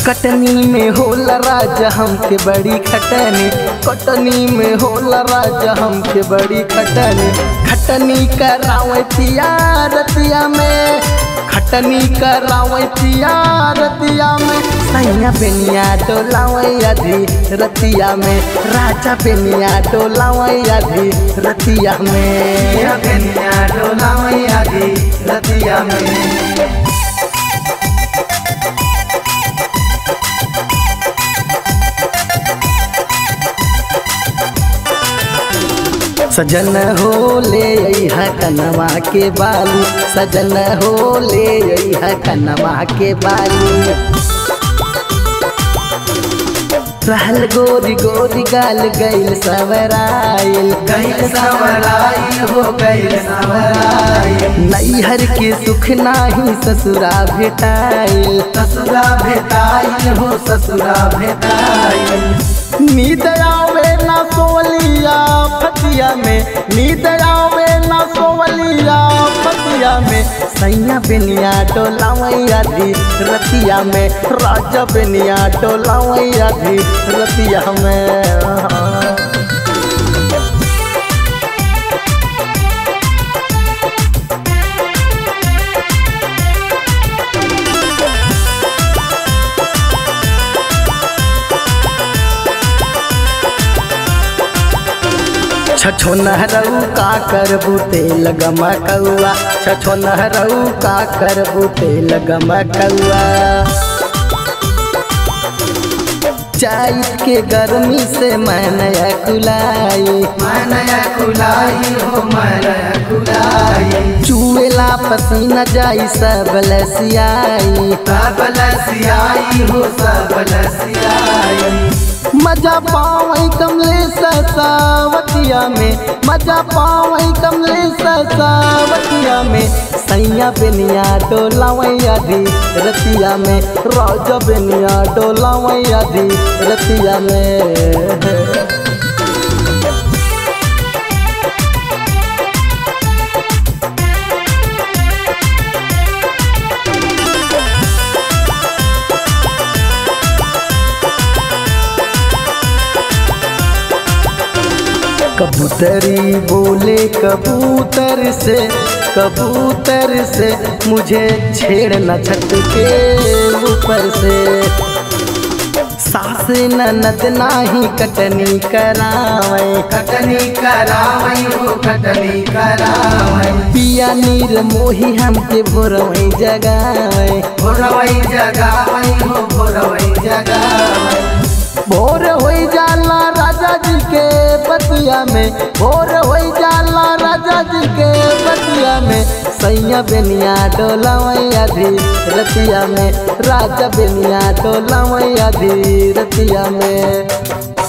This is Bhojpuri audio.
कटनी में होला राजा हमके बड़ी खटनी कटनी में होला राजा हमके बड़ी खटनी खटनी करावे पिया रतिया में खटनी करावे पिया रतिया में सैया बेनिया डोलावे अधी रतिया में राजा बेनिया डोलावे अधी रतिया में बेनिया डोलावे अधी रतिया में सजन हो ले अइहा कनवा के बालू सजन हो ले अइहा कनवा के बालू रहल गोरी गोरी गाल गैल सवराइल गैल सवराइल हो गैल सवराइल नैहर के सुख नाही ससुरा भेटाइल ससुरा भेटाइल हो ससुरा भेटाइल नींद आवे ना सोवलिया फतिया में नींद आवे ना सोवलिया फतिया में सैया बेनिया डोलावैया धी रतिया में राजा बेनिया डोलावैया धी रतिया में छछो नहरऊ का करबू तेल गमा कौआ छछो नहरऊ का करबू तेल गमा कौआ चाइत के गर्मी से मैनया कुलाई मैनया कुलाई हो मैनया कुलाई चुएला पसीना जाई सब लसियाई सब लसियाई हो सब लसियाई मजा पावई कमले ससावतिया में मजा पावई कमले ससावतिया में सैया बेनिया डोलावैया धी रतिया में राजा बेनिया डोलावैया धी रतिया में कबूतरी बोले कबूतर से कबूतर से मुझे छेड़ना छत के ऊपर से सास ननद नाही कटनी करावे कटनी करावे हो कटनी करावे पिया नीर मोही हमके भोरवई जगावे भोरवई जगावे हो भोरवई जगावे भोर हो जाला राजा जी के बतिया में भोर हो जाला राजा जी के बतिया में सैया बेनिया डोलावैया धी रतिया में राजा बेनिया डोलावैया धी रतिया में